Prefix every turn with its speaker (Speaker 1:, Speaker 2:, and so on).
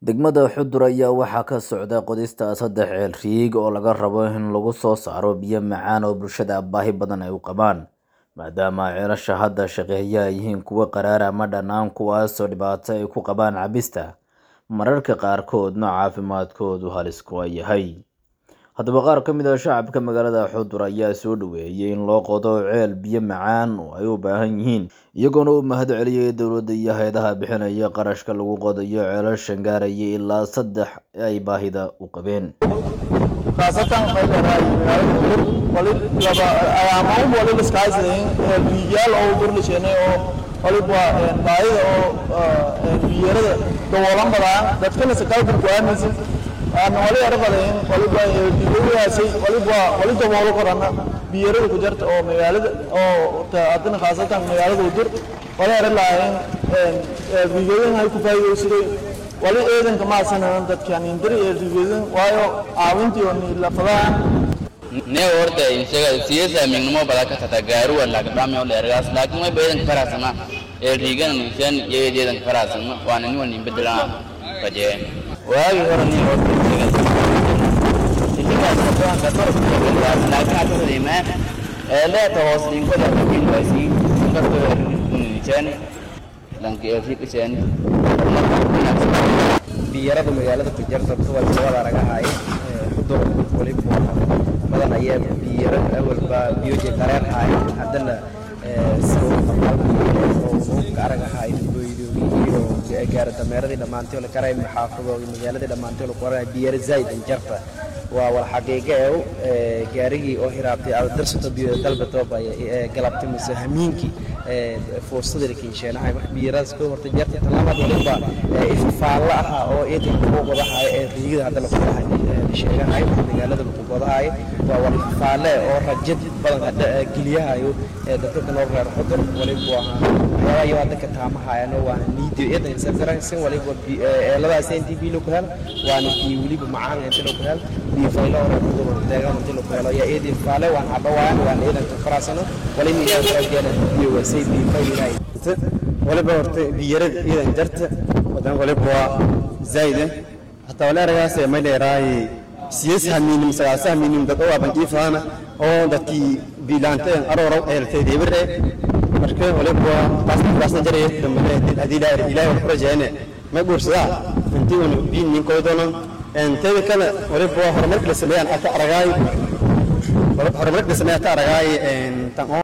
Speaker 1: Degmada Xudur ayaa waxaa ka socda qodista saddex ceel riig oo laga rabo in lagu soo saaro biyo macaan oo bulshada baahi badan ay u qabaan, maadaama ceelasha hadda shaqeeya ay yihiin kuwo qadhaadh ama dhanaan kuwaasoo dhibaato ay ku qabaan cabista, mararka qaarkoodna caafimaadkoodu halis ku yahay. Haddaba qaar ka mid ah shacabka magaalada Xudur ayaa soo dhoweeyay in loo qodo ceel biyo macaan oo ay u baahan yihiin, iyagoona u mahadceliyay dowladda iyo hay'adaha bixinaya qarashka lagu qodayo ceelashan gaaraya ilaa saddex ay baahida u qabeen.
Speaker 2: khaasatan waxay leedahay magaalada Xudur wali laba ayaamaha wali la iskaashaday biyaal oo durlisheenay oo waliba baahida oo biyarada daboolan badan dadkana sakaalka go'aamaysan aan wali arbaday waliba biyadaasi waliba wali daboolo korana biyarada ku jirta oo magaalada oo haddana khaasatan magaalada Xudur wali arlaayeen biyadan ay ku faa'iideysadeen wali eedanka ma sanaan dadkan indiri ee rigeedan waayo caawintii oo lafadaan
Speaker 3: ne horta isaga siyasa mignimo bada ka tata gaaru wala ka dhame wala ergas laakiin way beedan farasana ee rigan nishan yeedan farasana waana ni wani bedelaan baje waagi hore ni horta isaga isaga ka tor laakiin aad leema ee leeta hoos dinko da kin wasi ka tor nishan lanki ee fikishan
Speaker 4: biyarada magaalada ku jirta kuwa labada ragahay xudur waliba badan ayaa biyaro awalba biyoje qareen haay haddana aragahay boydoogiyo gaara dameeradii dhammaantay la karay xaafadooda magaaladii dhammaantay la qoray biyaro zaid jarta waa wal xaqiiqo ee gaarigii oo hiraabtay aad darsato biyo dalbatooba galabtay mise hamiinkii fuursadii kiinsheenahay wax biyaraas ka horta jarta talabaad waliba ifafaalla ahaa oo eedan kugu qodahay ee riigada hadda la qodahay sheegahay magaalada lagu qodahay waa wal ifafaalle oo rajad badan hadda geliyahayo dadka kan oo reer xudur waliba waa waxyaabaha iyo hadda ka taamahayano waana niidiyo eedan safaransan waliba eeladaas intii biilo ku hel waana biyo weliba macaan intii lagu hel biyo faylo oo reer xudur deegaan intii lagu helo yaa eedi ifafaale waan hadda waan waan eedan ka faraasano waliba iyo rajeena biyo waa say biyo faylahay
Speaker 5: waliba horta biyarada iidan jarta wadan waliba waa zaide hataa wala aragaas may leeraay siyas hamiinim sagaasa hamiinim dad oo aban jiifana oo dadkii biilaanta aroorow eeltay deebire marka waliba waa taasna taasna jaray dambe hadii ilaahay ilaahay wax rajeene ma guursada intii uu biin nin koodona inteeda kale waliba waa horumarka la sameeyaan ata aragaay horumarka la sameeyaan ata aragaay tan